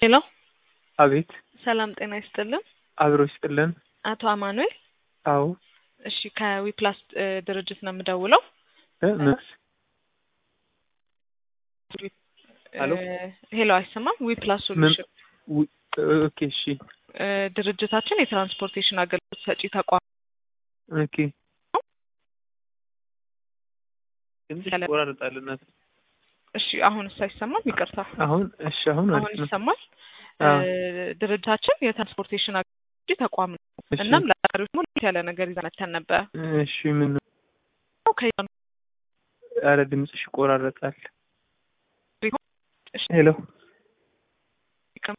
ሄሎ አቤት ሰላም ጤና ይስጥልን። አብሮ ይስጥልን። አቶ አማኑኤል አዎ እሺ ከዊፕላስ እ, ድርጅት ነው የምደውለው። እ፣ ምን? ሄሎ? እ፣ ሄሎ አይሰማም? ዊፕላስ ምን? ሶሉሽን ዊ- ኦኬ እሺ እ፣ ድርጅታችን የትራንስፖርቴሽን አገልግሎት ሰጪ ተቋም ኦኬ ትንሽ ይቆራረጣል እናት እሺ አሁንስ አይሰማም? ይቅርታ አሁን እሺ አሁን አሁን አሪፍ ነው ይሰማል። አዎ። እ፣ ድርጅታችን የትራንስፖርቴሽን አገልግሎት ሰጪ ተቋም ነው። እሺ እናም ለአጋሪዎች ደግሞ ለየት ያለ ነገር ይዘን መተን ነበር። እሺ ምን ከ- አረ ድምፅሽ ይቆራረጣል እሺ፣ ሄሎ ይቀም-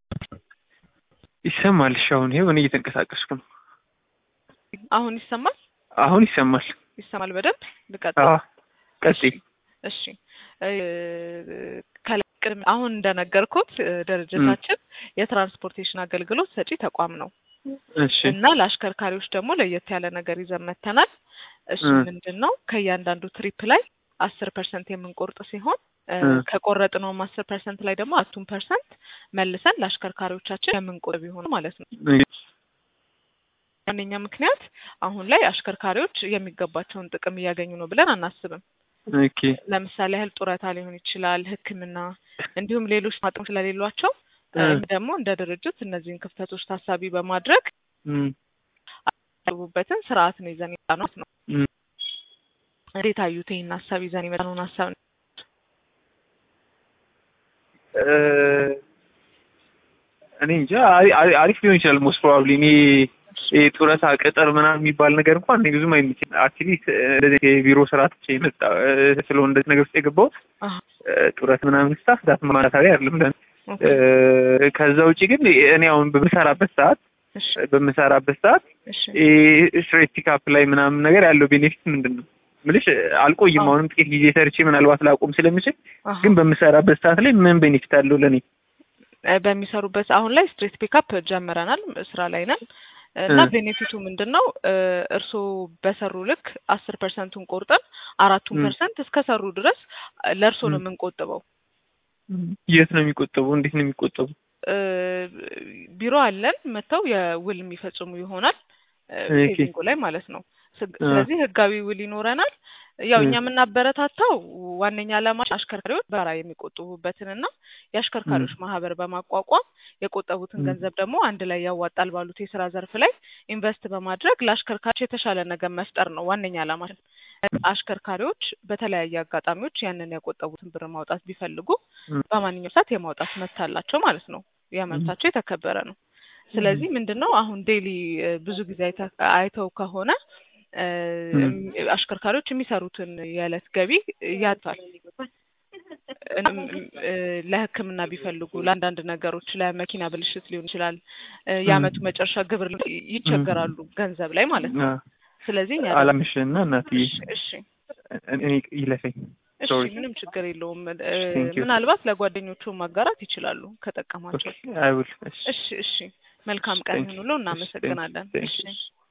ይሰማል እሺ አሁን ይሄው እኔ እየተንቀሳቀስኩ ነው አሁን ይሰማል? አሁን ይሰማል ይሰማል በደንብ ልቀጥል? አዎ ቀጥይ እሺ እ፣ ከላይ ቅድም አሁን እንደነገርኩት እ፣ ድርጅታችን የትራንስፖርቴሽን አገልግሎት ሰጪ ተቋም ነው እሺ እና ለአሽከርካሪዎች ደግሞ ለየት ያለ ነገር ይዘን መተናል። እሱ እ። ምንድን ነው? ከእያንዳንዱ ትሪፕ ላይ አስር ፐርሰንት የምንቆርጥ ሲሆን እ፣ እ። ከቆረጥነውም አስር ፐርሰንት ላይ ደግሞ አቱን ፐርሰንት መልሰን ለአሽከርካሪዎቻችን የምንቆጥብ ይሆን ማለት ነው። ዋነኛ ምክንያት አሁን ላይ አሽከርካሪዎች የሚገባቸውን ጥቅም እያገኙ ነው ብለን አናስብም። ኦኬ ለምሳሌ ያህል ጡረታ ሊሆን ይችላል፣ ሕክምና እንዲሁም ሌሎች ጥቅም ስለሌሏቸው እ። እኛ ደግሞ እንደ ድርጅት እነዚህን ክፍተቶች ታሳቢ በማድረግ እም፣ ያሉበትን ስርዓት ነው ይዘን የመጣነው ነው። እም። እንዴት አዩት ይህን ሀሳብ ይዘን የመጣነውን ሀሳብ? እ፣ እኔ እንጃ አሪ- አሪ- አሪፍ ሊሆን ይችላል ሞስት ፕሮባብሊ እኔ ይሄ ጡረታ ቅጥር ምናምን የሚባል ነገር እንኳን እኔ ብዙም አይመችም። አክቹዋሊ እንደዚህ የቢሮ ስራ ትቼ የመጣ እ፣ ስለሆነ እንደዚህ ነገር ውስጥ የገባሁት አሀ፣ እ፣ ጡረት ምናምን ስታፍ ዳት ማለታዊ አይደለም ለእኔ። ኦኬ፣ እ፣ ከዛ ውጭ ግን እኔ አሁን በምሰራበት ሰዓት እሺ፣ በምሰራበት ሰዓት እሺ፣ ስትሬት ፒካፕ ላይ ምናምን ነገር ያለው ቤኔፊት ምንድን ነው ምልሽ አልቆይም። አዎ። አሁንም ጥቂት ጊዜ ሰርቼ ምናልባት ላቆም ስለምችል አሀ። ግን በምሰራበት ሰዓት ላይ ምን ቤኔፊት አለው ለእኔ? እ፣ በሚሰሩበት አሁን ላይ ስትሬት ፒካፕ ጀምረናል፣ ስራ ላይ ነን እና እ። ቤኔፊቱ ምንድን ነው? እ፣ እርስዎ በሰሩ ልክ አስር ፐርሰንቱን ቆርጠን አራቱን እ። ፐርሰንት እስከሰሩ ድረስ ለእርስዎ ነው እ። የምንቆጥበው። የት ነው የሚቆጠቡ? እንዴት ነው የሚቆጠቡ? እ፣ ቢሮ አለን መጥተው የውል የሚፈጽሙ ይሆናል እ፣ ኦኬ። ሴቪንጉ ላይ ማለት ነው። ስግ- እ። ስለዚህ ህጋዊ ውል ይኖረናል። ያው እ። እኛ የምናበረታታው ዋነኛ ዓላማ አሽከርካሪዎች በራ የሚቆጥቡበትን እና የአሽከርካሪዎች ማህበር በማቋቋም የቆጠቡትን እ። ገንዘብ ደግሞ አንድ ላይ ያዋጣል ባሉት የስራ ዘርፍ ላይ ኢንቨስት በማድረግ ለአሽከርካሪዎች የተሻለ ነገር መፍጠር ነው ዋነኛ ዓላማችን። አሽከርካሪዎች በተለያየ አጋጣሚዎች ያንን የቆጠቡትን ብር ማውጣት ቢፈልጉ እ። በማንኛውም ሰዓት የማውጣት መብት አላቸው ማለት ነው። ያ መብታቸው የተከበረ ነው። ስለዚህ ምንድን ነው አሁን ዴይሊ ብዙ ጊዜ አይተ- አይተው ከሆነ እ፣ እ። አሽከርካሪዎች የሚሰሩትን የዕለት ገቢ ያጣል። እም፣ እ፣ ለሕክምና ቢፈልጉ ለአንዳንድ ነገሮች ለመኪና ብልሽት ሊሆን ይችላል እ፣ የአመቱ መጨረሻ ግብር ሊ- ይቸገራሉ ገንዘብ ላይ ማለት ነው። አ፣ ስለዚህ እኛ ደግሞ- አላምሽና እናትዬ እሺ እሺ እኔ ይለፈኝ። እሺ Sorry. ምንም ችግር የለውም። እ፣ Thank you. ምናልባት ለጓደኞቹ ማጋራት ይችላሉ ከጠቀማቸው። አይ ውል እሺ እሺ መልካም ቀን Thank you. ይሁንልዎ። እናመሰግናለን። Thank እሺ you.